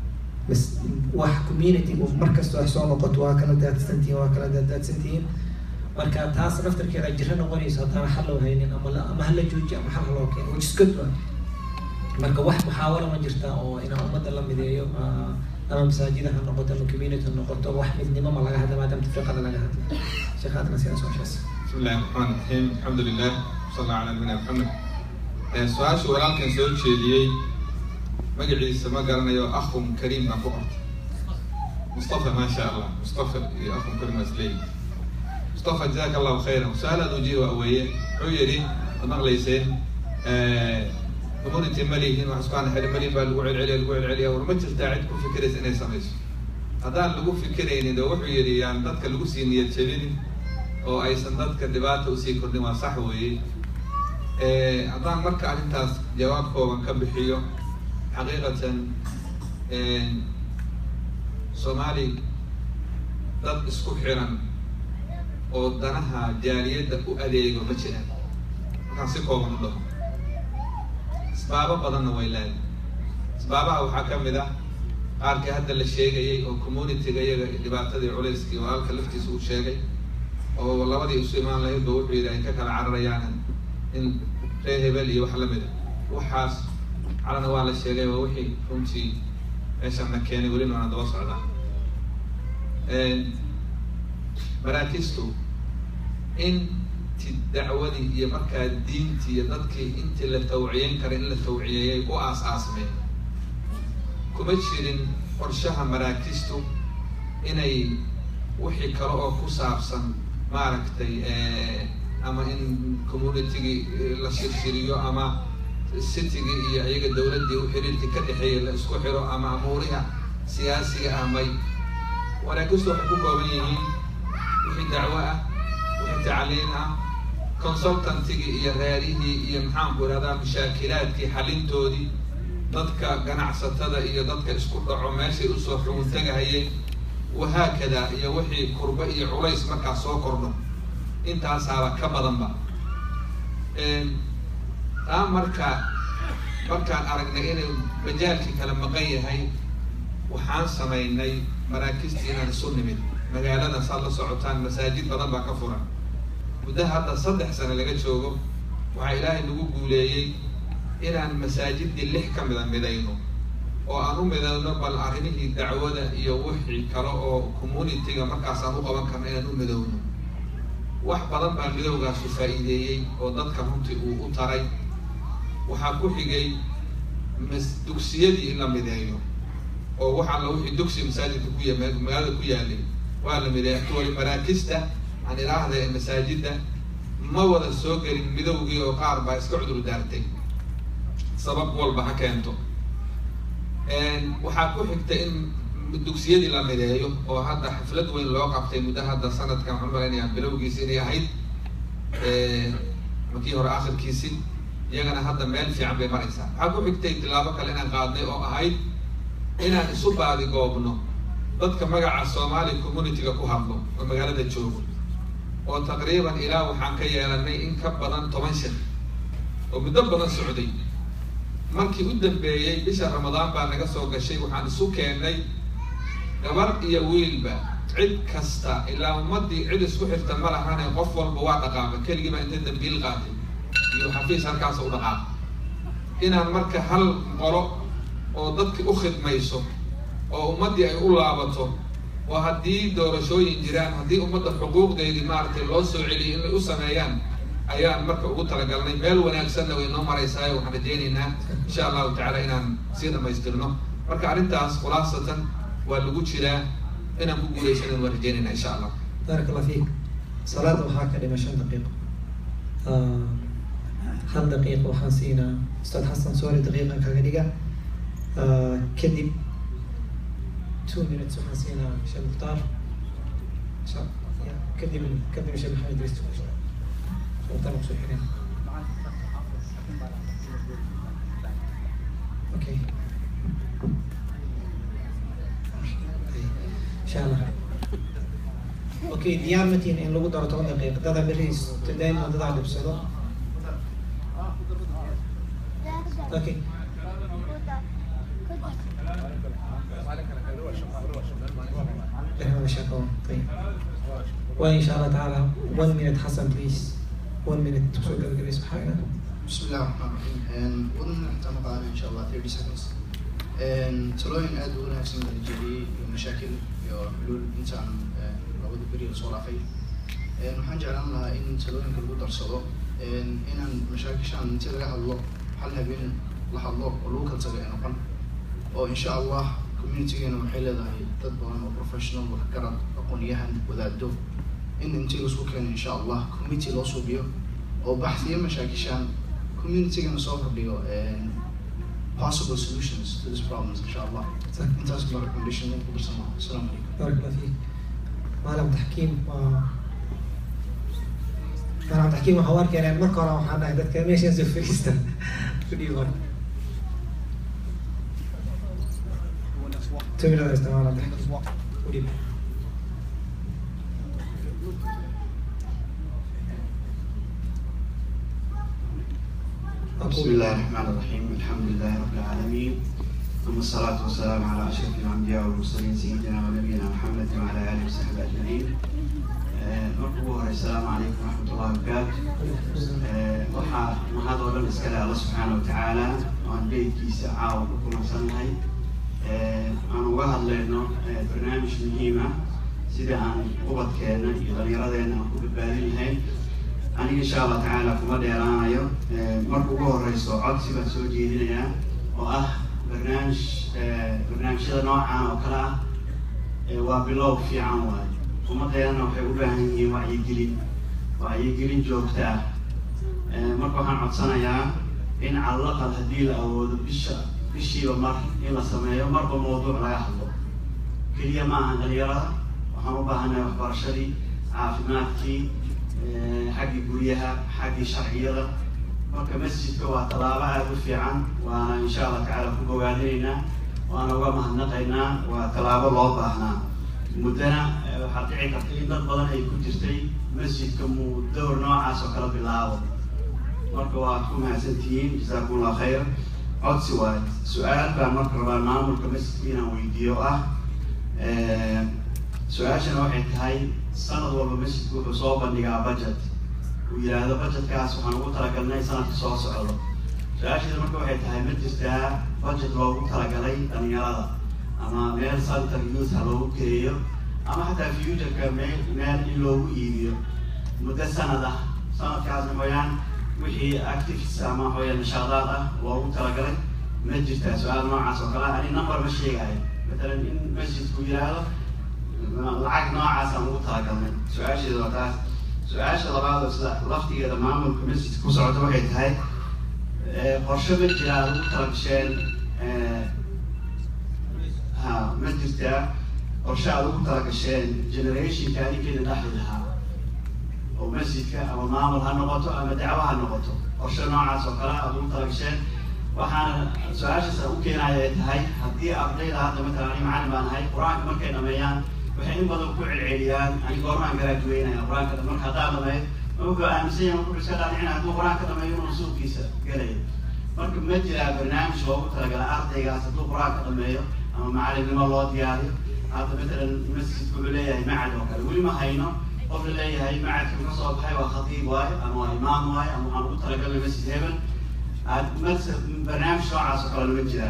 bas wax community markasta wax soo noqoto waa kala daadsantihiin waa kala daadsantihiin marka taas naftarkeeda jiro noqonayso haddaan xal loo haynin ama la ama hala joojiyo ama xal loo keeno which is good one marka wax muxaawalo ma jirta oo inaan ummadda la mideeyo ama masaajida ha noqoto ama community ha noqoto wax midnimo ma laga hadla maadaama tafriqada laga hadla sheekhaadna sidaas oo shees
بسم الله الرحمن الرحيم الحمد لله صلى الله على نبينا محمد su-aasha walaalkan soo jeediyey magaciisa ma garanayo akhum kariim baan ku qortay mustafa ma sha allah mustafa iyo akhum kariim waa isleeyihin mustafa jazaaka allahu khayran su-aal aad ujiiba weeye wuxuu yidhi ad maqlayseen community ma lihin wax isku aan xidhi malin baa lagu celceliya lagu celceliya war ma jirtaa cid ku fikiraysa inay samayso haddaan lagu fikiraynin oo wuxuu yidhi yaan dadka lagu sii niyad jabinin oo aysan dadka dhibaata usii kordhin waa sax weeye haddaan marka arrintaas jawaab kooban ka bixiyo xaqiiqatan soomaali dad isku xiran oo danaha jaaliyadda u adeego ma jiraan markaan si kooban u dhaho asbaabo badanna way leedahay asbaabaha waxaa ka mid ah qaarkii hadda la sheegayay oo communityga iyaga dhibaatadii culayskii walaalka laftiisa uu sheegay oo labadii isu imaan lahayd ba wuxuu yidhi ay ka kala cararayaan in reer hebel iyo wax lamid a waxaas calana waa la sheegay waa wixii runtii meeshana keenay welina waana daba socdaa maraakistu in ti dacwadii iyo markaa diintii iyo dadkii intii la tawciyeyn kara in la tawciyeeyay u aas-aasmeen kuma jirin qorshaha maraakistu inay wixii kale oo ku saabsan maaragtay ama in communitygii la shirshiriyo ama citygii iyo iyaga dawladdii u xiriirkii ka dhexeeyay la isku xiro ama amuuriha siyaasiga ah may maraakistu waxay ku kooban yihiin wixii dacwo ah wixii tacliin ah consultantigii iyo reerihii iyo maxaanku irahdaa mashaakilaadkii xalintoodii dadka ganacsatada iyo dadka isku dhaco meeshay usoo xugun tegahayeen wahaakada iyo wixii kurba iyo culays markaa soo kordho intaasaaba ka badanba taa marka markaan aragnay inay majaalkii kala maqan yahay waxaan samaynay maraakiistii inaan isu nimid magaalada saad la socotaan masaajid badan baa ka furan muddo hadda saddex sano laga joogo waxaa ilaahay nagu guuleeyey inaan masaajidii lix ka mida midayno oo aan u midayno bal arrimihii dacwada iyo wixii kale oo communityga markaasaan u qaban karno inaan u midowno wax badan baa midowgaasu faa'iideeyey oo dadka runtii uu u taray waxaa ku xigay mas dugsiyadii in la mideeyo oo wax alla wixii dugsi masaajidka ku ya magaalada ku yaalay waa la mideeya wali maraakista aan ilaahda ee masaajidda ma wada soo gelin midowgii oo qaar baa iska cudur daartay sabab walba ha keento waxaa ku xigta in dugsiyadii la mideeyo oo hadda xaflad weyn loo qabtay muddo hadda sanadkan waxaan malaynayaa bilowgiisi inay ahayd makii hore akhirkiisi iyagana hadda meel fiican bay maraysaa waxaa ku xigtay tilaabo kale inaan qaadnay oo ahayd inaan isu baadigoobno dadka magaca somali communityga ku hadlo oo magaalada joogo oo taqriiban ilaa waxaan ka yeelanay in ka badan toban shir oo muddo badan socday markii u dambeeyey bisha ramadaan baa naga soo gashay waxaan isu keennay gabar iyo wiilba cid kasta ilaa ummadii cid isku xirta ma lahane qof walba waa dhaqaaqa keligiiba inta dambiil qaatay iyo xafiis halkaas u dhaqaaqa inaan marka hal qolo oo dadki u khidmayso oo ummaddii ay u laabato oo haddii doorashooyin jiraan haddii ummadda xuquuqdeedii maaragtay loo soo celiyay inay u sameeyaan ayaan marka ugu talagalnay meel wanaagsanna way noo maraysaa waxaan rajaynaynaa insha allahu tacala inaan sii dhamaystirno marka arrintaas khulaasatan waa lagu jiraa inaan ku guuleysanan waan rajaynaynaa insha allah
baarak allah fiik salaada waxaa ka dhima shan daqiiqo hal daqiiqo waxaan siinaa ustaad xasan soori daqiiqan kaga dhiga kadib two minutes waxaan siinaa sheekh mukhtaar kadib kadib sheekh maxamed idriis sheekh mukhtaar kusoo xireen okay insha allah okay diyaar ma tihin in lagu daro toban daqiiq dada beriis tadayn dadaa dhibsado okay لها مشاكل طيب وإن شاء الله تعالى one minute حسن please one minute تسوق القريب سبحانه
بسم الله الرحمن الرحيم wadana intaan maqaana insha allah thirty seconds talooyin aad u wanaagsan baa la jeediyey iyo mashaakil iyo xuluul intaan labada beri lasoo dhaafay waxaan jeclaan lahaa in talooyinka lagu darsado inaan mashaakishaan inti laga hadlo hal habeen la hadlo oo lagu kala tago ee noqon oo insha allah communitygeena waxay leedahay dad badan oo professional waxgarad aqoon-yahan wadaado in intii laisku keeno insha allah committee loo suubiyo oo baxsiyo mashaakishaan communitygana soo kordhiyo possible solutions to this problems insha allah intaas baa recommendation ku darsan lahaa asalaamu calaykum
بارك الله فيك معلم تحكيم و معلم تحكيم waxaa arkeen in marka hore waxaan dhahay dadka meesha soo fadhiista fadhiyo hore تمام لا استمع على الضحك ودي
بسم الله الرحمن الرحيم الحمد لله رب العالمين ثم الصلاة والسلام على أشرف الأنبياء والمرسلين سيدنا ونبينا محمد وعلى آله وصحبه أجمعين marka ugu hore asalaamu calaykum waraxmatullahi wabarakaatu waxaa mahad oo dhan iskale alla subxaana watacaala aan beydkiisa caawa ku kulansannahay aan uga hadlayno barnaamij muhiim ah sida aan ubadkeena iyo dhallinyaradeena aan ku badbaadin lahayn aniga insha allah tacaala kuma dheeraanayo marka ugu horeyso codsi baan soo jeedinayaa oo ah barnaamij barnaamijyada noocan oo kale ah waa bilow fiican waayo ummadeenana waxay u baahan yihiin wacyigelin wacyigelin joogta ah marka waxaan codsanayaa in calaqal haddii la awoodo bisha bishiiba mar in la sameeyo marba mawduuc laga hadlo keliya ma aha dhalinyarada waxaan u baahanahay waxbarashadii caafimaadkii xaggii guryaha xaggii sharciyada marka masjidka waa tallaabo aada u fiican waana insha allah tacaala ku bogaadinaynaa waana uga mahadnaqaynaa waa tallaabo loo baahnaa muddana waxaa dhici karta in dad badan ay ku jirtay masjidka muu dowr noocaas oo kala bilaabo marka waad ku mahadsantihiin jasaakum allah khayr codsi waayo su-aal baan marka rabaa maamulka masjidka inaan weydiiyo ah su-aashana waxay tahay sanad walba masjidku wuxuu soo bandhigaa budget uu yidhaahdo budgetkaas waxaan ugu talagalnay sanadka soo socdo su-aasheeda marka waxay tahay ma jirtaa budget loogu talagalay dhalinyarada ama meel center youth ha loogu geeyo ama xataa futureka meel meel in loogu iibiyo muddo sanad ah sanadkaasna mooyaan wixii activities ama hooya nashaadaad ah loogu talagalay ma jirtaa su-aal noocaas oo kale ani number ma sheegayo matalan in masjidku yidhaahdo lacag noocaas aan ugu talagalnay su-aasheeda waa taas su-aasha labaad oo sida laftigeeda maamulka masjidka ku socota waxay tahay qorshe ma jira aad ugu talagasheen ha ma jirtaa qorshe aad ugu talagasheen generationka adinkeeda dhexli lahaa oo masjidka ama maamul ha noqoto ama dacwo ha noqoto qorshe noocaas oo kale aad ugu talagasheen waxaana su-aashaas u keenaya ay tahay haddii ardayda hadda matalan ani macalin baan ahay qur-aanka markay dhameeyaan waxay in badan ku celceliyaan ani goormaan garaajuweynaya qur-aanka marka haddaa dhameeyo wuxuu aaminsan yahay wuxuu iska dhaadhicin hadduu qur-aanka dhameeyo inuu suuqiisa gelayo marka ma jiraa barnaamij loogu talagala ardaygaas hadduu qur-aanka dhameeyo ama macalimnimo loo diyaariyo hadda matalan masjidku wuxuu leeyahay macad oo kale weli ma hayno qof la leeyahay macadka ka soo baxay waa khatiib waayo ama waa imaam waayo ama waxaan ugu talagalnay masjid hebel barnaamij noocaas oo kale lama jiraa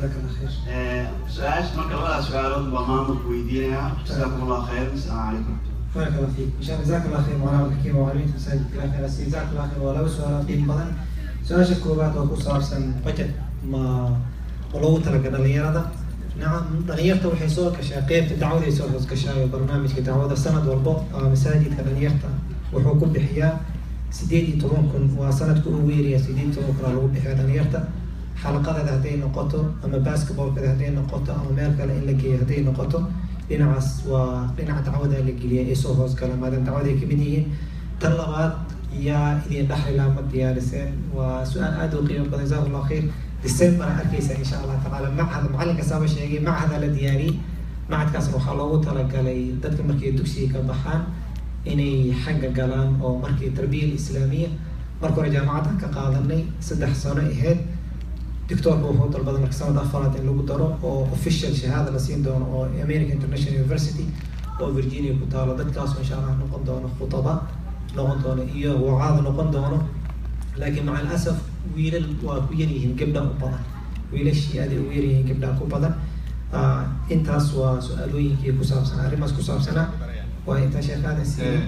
su-aasha marka labadaas su-aalood baa maamulka weydiinayaa jasaakum allah khayr asalaamu calaykum
بارك الله فيك ان شاء الله جزاك الله خير مولانا الحكيم وعلمين مساجد الى خير جزاك الله خير ولا سؤال قيم بدن سؤال كوبات oo ku saabsan budget ma loogu talagalay dhalinyarada nacam dhalinyarta waxay soo gashaa qeybta dacwaday soo hoos gashaayo barnaamijka dacwada sanad walbo masaajidka dhalinyarta wuxuu ku bixiyaa sideed iyo toban kun waa sanadka ugu yeeraya sideed iyo toban kun aa lagu bixiya dhalinyarta xalaqadeeda hadday noqoto ama basketballkeeda hadday noqoto ama meel kale in la geeyo hadday noqoto dhinacaas waa dhinaca dacwada la geliya ee soo hoos gala maadaama dacwada ay kamid yihiin tan labaad yaa idin dhaxlilaa ma diyaariseen waa su-aal aada u qiimo badan jazakum allah khayr december arkeysa insha allah tacaala macahad macalin kastaaba sheegay macahada la diyaariyey macadkaasna waxaa loogu talagalay dadka markay dugsiga ka baxaan inay xagga galaan oo markii tarbiya islaamiya marka hore jaamacadda ka qaadanay saddex sano aheyd doctoorka wuxuu dalbaday marka sanad afaraad in lagu daro oo official shahaada la siin doono oo america international university oo virginia ku taalo dadkaasoo insha allah noqon doono khutaba noqon doono iyo wacaad noqon doono laakiin maca alasaf wiilal waa ku yaryihiin gabdha u badan wiilashii aaday ugu yaryihiin gabdha ku badan intaas waa su-aalooyinkii ku saabsan arrimaas ku saabsanaa waa intaa sheekhaada siiya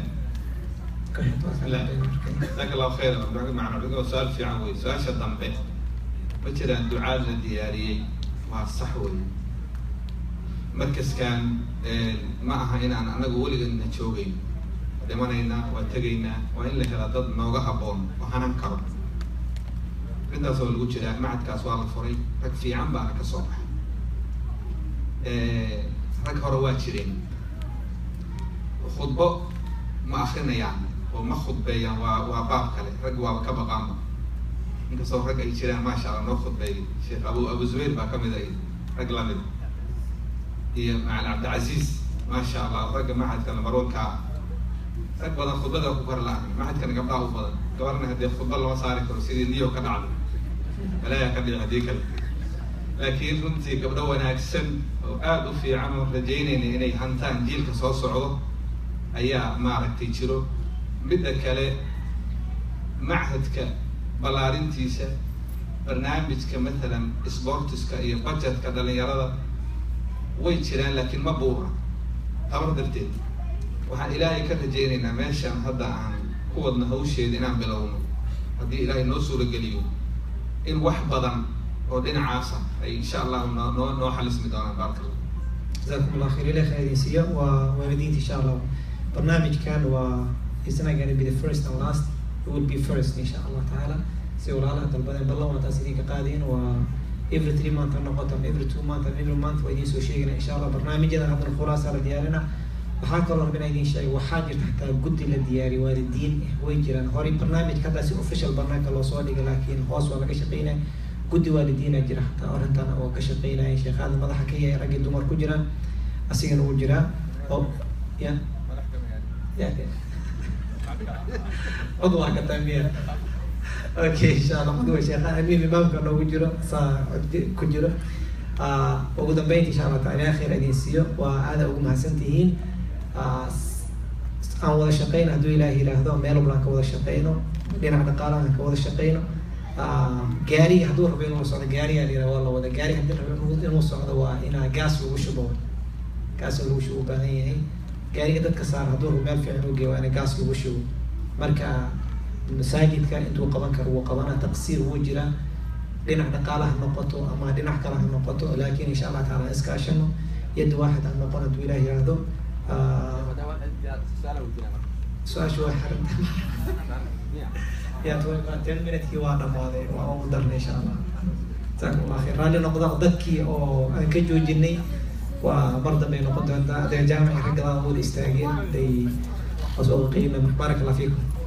jazaak allahu khayr macna su-aal fiican wey su-aasha dambe ma jiraan ducaad la diyaariyey waa sax wey markaskan ma aha inaan anagu weligeedna joogeyn dhimanaynaa waa tegaynaa waa in la helaa dad nooga haboon oo hanan karo intaas oo lagu jiraa macadkaas waa la furay rag fiican baana ka soo baxay rag hore waa jireen khudbo ma akrinayaan oo ma khudbeeyaan waa waa baab kale rag waaba ka baqaanba inkastoo rag ay jiraan maasha allah noo khudbeeyay sheekh abu abu zubayr baa kamid ay rag lamid iyo macalin cabdicasiis maasha allah ragga macadka namarwanka ah rag badan khudbada ku kor la-an macadkana gabdhaha u badan gabarna haddii khudba lama saari karo sidii niyo ka dhacday malaayaa ka dhici haddii kale laakiin runtii gabdho wanaagsan oo aada u fiican oo rajaynayna inay hantaan jiilka soo socdo ayaa maaragtay jiro midda kale machadka ballaarintiisa barnaamijka matalan sportiska iyo budgetka dhalinyarada way jiraan laakiin ma buura tabar darteed waxaan ilaahay ka rajaynaynaa meeshaan hadda aan ku wadno hawsheeda inaan bilowno haddii ilaahay noo suurageliyo in wax badan oo dhinacaasa ay insha allahu noo noo noo xalismi doonaan baarka allah
جزاكم الله خير إلى خير سيا ووالدين إن شاء الله برنامج كان و it's not going to be the first and last it will be first إن شاء الله تعالى سي ولا الله تلبنا بالله وانت سيدين قادين و every three month نقطة every two month every month ويدين سو شيء إن شاء الله برنامج هذا هذا الخلاصة على ديارنا waxaa kaloo rabin idin sheegay waxaa jirta xataa guddi la diyaariy waalidiin way jiraan horey barnaamij hadda si official barnaamijka loo soo dhigay laakiin hoos waa laga shaqeynaya guddi waalidiina jira xataa arrintan oo ka shaqeynaya sheekhaada madaxa ka yahay raggii dumar ku jiraan asigana uu jiraa oo ya ya cod waa ka taamiya okay insha allah cod sheekha amiin imaamka noogu jiro saa cod ku jiro ugu dambeynta insha allah taala khayr idin siiyo waa aada ugu mahadsantihiin aan wada shaqeyno hadduu ilaah yiraahdo meel walba aan ka wada shaqeyno dhinaca dhaqaalaha aan ka wada shaqeyno gaari hadduu rabo inuu socdo gaariga la yiraha waa la wada gaari haddii rabo inuu- inuu socdo waa inaa gaas lagu shubo gaas lagu shubo u baahan yahay gaariga dadka saar hadduu rabo meel fiican u geeyo waa in gaas lagu shubo marka masaajidka intuu qaban karo wuu qabana taqsiir wuu jiraa dhinac dhaqaalaha noqoto ama dhinac kale ha noqoto laakiin insha allah taala iskaashano yad waaxid ha noqon hadduu ilaah yiraahdo su-aashu waa xaranta ya ten minutkii waa dhamaaday waa ugu darnay insha allah jazaakum allah khayr raalli noqda dadkii oo aan ka joojinay waa mar dambe ay noqon doontaa adee jaamici raggadaa wada istaageen day was uga qiimay baaraka allah fiikum